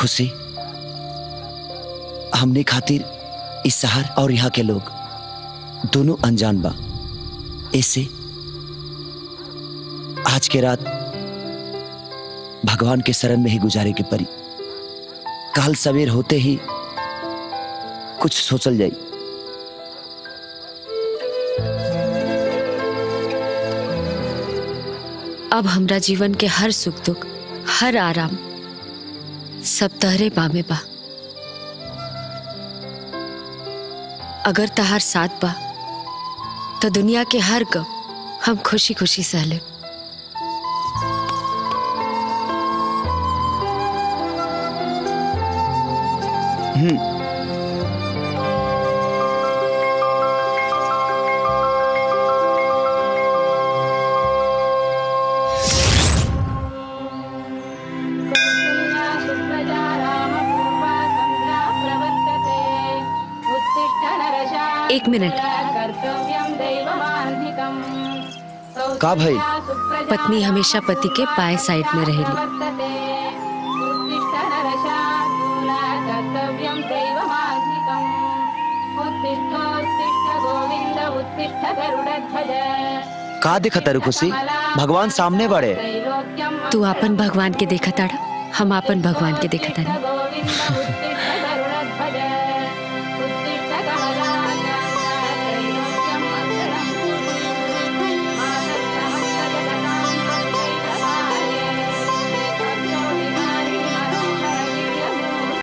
खुशी हमने खातिर इस शहर और यहाँ के लोग दोनों अनजान बा ऐसे आज के रात भगवान के शरण में ही गुजारे के परी काल सवेर होते ही कुछ सोचल जाई अब हमरा जीवन के हर सुख दुख हर आराम सब तहरे बामे बा अगर तहार साथ बा तो दुनिया के हर गम हम खुशी खुशी सह ले हम्म एक मिनट का भाई पत्नी हमेशा पति के बाएं साइड में रहेली का देखा तारू खुशी भगवान सामने बड़े तू अपन भगवान के देखा ताड़ा हम अपन भगवान के देखा तानी